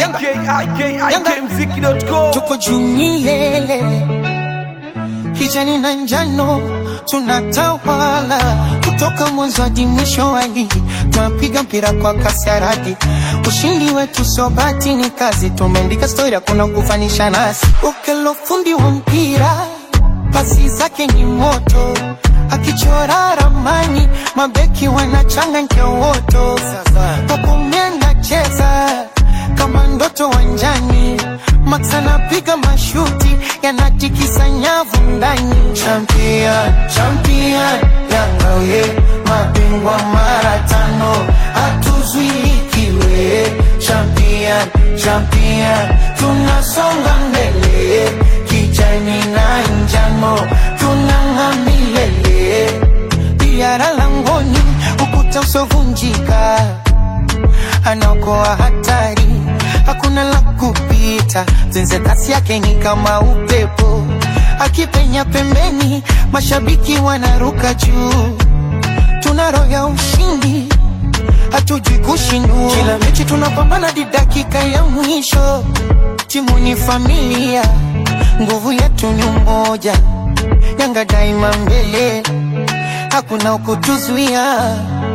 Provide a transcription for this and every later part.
ikikmziki.com tuko juu milele, kijani na njano tunatawala, kutoka mwanzo hadi mwisho wa ligi, tunapiga mpira kwa kasi ya radi. Ushindi wetu sio bahati, ni kazi. Tumeandika stori, hakuna kufanisha nasi. Ukelo fundi wa mpira, pasi zake ni moto, akichora ramani, mabeki wanachanganya woto, Pacome cheza kama ndoto wanjani, Max anapiga mashuti yanatikisa nyavu ndani. Champion, champion, Yanga we mabingwa mara tano, hatuzuilikiwe. Champion, champion, tunasonga mbele, kijani na njano tunang'aa milele. Biara langoni, ukuta usovunjika anaokoa hatari, hakuna la kupita. Zenze kasi yake ni kama upepo, akipenya pembeni, mashabiki wanaruka juu. Tuna roho ya ushindi, hatujui kushindwa. Kila mechi tunapambana hadi dakika ya mwisho. Timu ni familia, nguvu yetu ni umoja. Yanga daima mbele, hakuna ukutuzuia.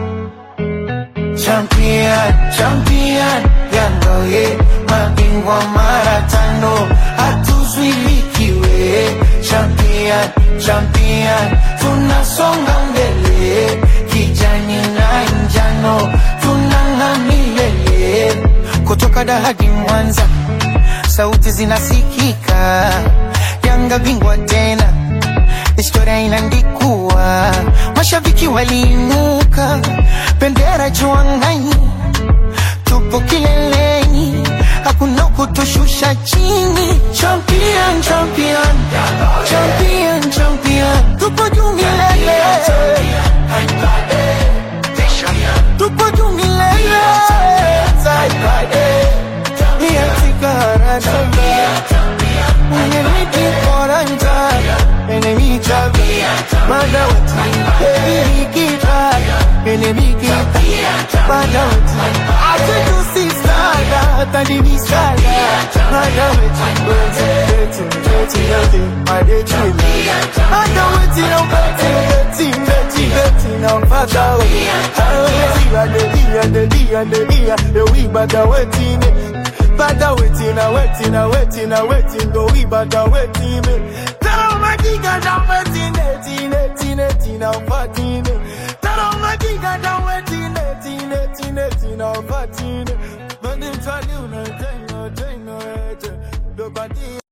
Champion, champion, Yanga we mabingwa mara tano, hatuzuilikiwe. Champion, champion, tunasonga mbele, kijani na njano tunang'aa milele. Kutoka Dar hadi Mwanza, sauti zinasikika. Yanga bingwa tena, historia inaandikwa. Mashabiki waliinuka, bendera juu angani, tupo kileleni, hakuna kutushusha chini. Champion, champion, champion, champion, tupo juu milele, tupo juu milele. Niatika haraka, mwenye miti koranja, enemy tabia, madawati, enemy kita, enemy kita, madawati. Acha tusisada, tadini sada, madawati, beti, beti, beti, madechini. Madawati na beti, beti, beti, beti, na madawati. Hawezi, adelia, adelia, adelia, ewi badawetine. Bada waiting, I waiting, I waiting, I waiting, go we bada waiting. Tell my giga down waiting, eighteen, eighteen, eighteen, I'm fourteen. Tell my giga down waiting, eighteen, eighteen, eighteen, I'm fourteen. But they try to, no, no, no, no, no, no, no,